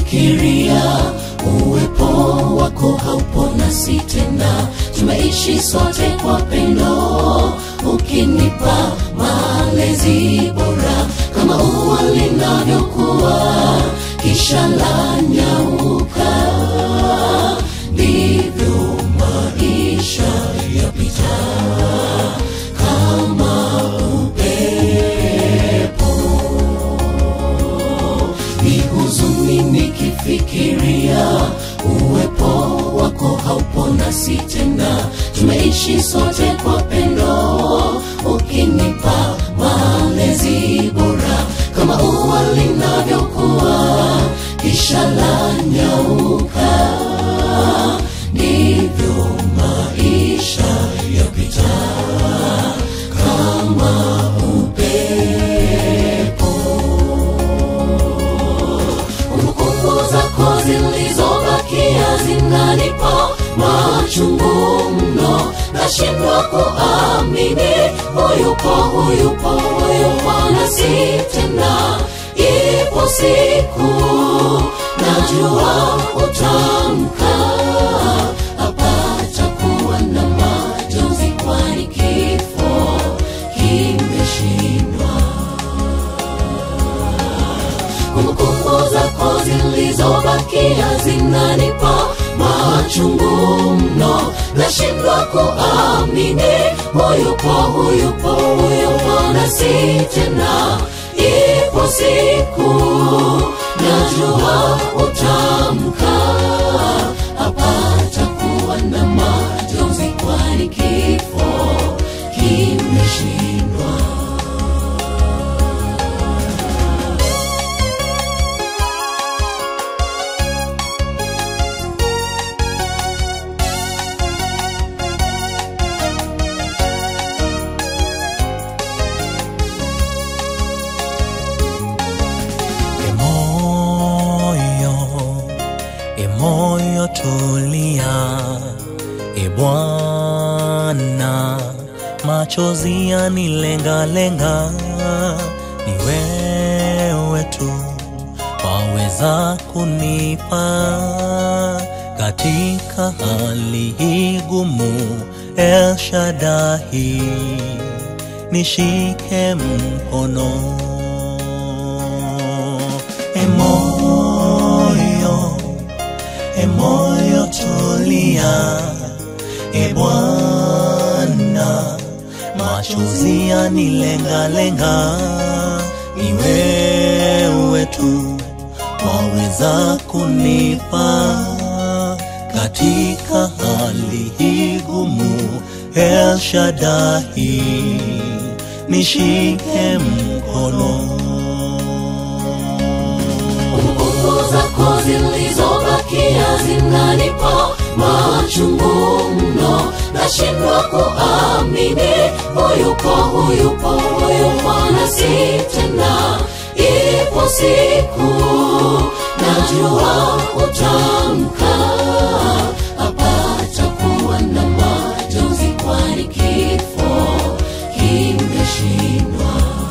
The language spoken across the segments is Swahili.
nikifikiria uwepo wako haupo nasi tena tumeishi sote kwa pendo ukinipa malezi bora kama ua linavyokuwa kisha la nyauka ndivyo maisha yapita kama upepo ni huzuni nikifikiria uwepo wako haupo nasi tena tumeishi sote kwa pendo ukinipa malezi bora kama ua linavyokuwa kisha la nyauka ndivyo maisha yapita kama upepo kumbukumbu zako zilizobakia zinanipa machungu mno nashindwa kuamini huyupo huyupo huyupo nasi tena ipo siku najua utamka hapata kuwa na majonzi kwani kifo kimeshindwa kumbukumbu zako zilizobakia zinanipa machungu mno nashindwa kuamini huyupo huyupo huyupo nasi tena ipo siku najua utamka hapata kuwa na majonzi kwani kifo kimeshindwa Emoyo, emoyo tulia, e Bwana, machozi yanilengalenga, ni wewe tu waweza kunipa katika hali hii gumu, El Shaddai, nishike mkono emoyo emoyo tulia e Bwana machozi yanilengalenga ni wewe tu waweza kunipa katika hali hii gumu El Shaddai nishike mkono kumbukumbu zako zilizobakia zinanipa machungu mno nashindwa kuamini huyupo huyupo huyupo nasi tena ipo siku najua utamka hapata kuwa na majonzi kwani kifo kimeshindwa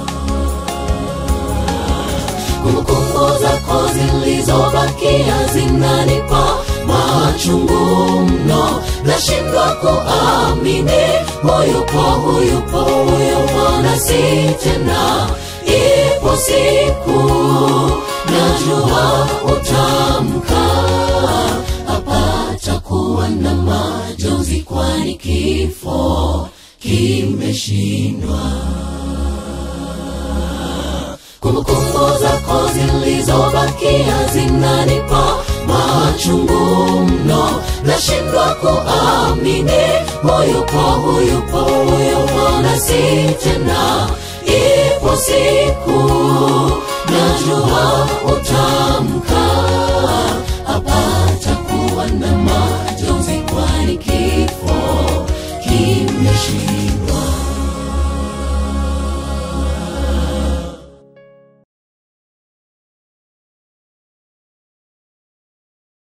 kumbukumbu zako zilizobakia zinanipa machungu mno nashindwa kuamini huyupo huyupo huyupo nasi tena ipo siku najua utamka hapata kuwa na majonzi kwani kifo kimeshindwa kumbukumbu zako zilizobakia zinanipa machungu mno nashindwa kuamini huyupo huyupo huyupo nasi tena ipo siku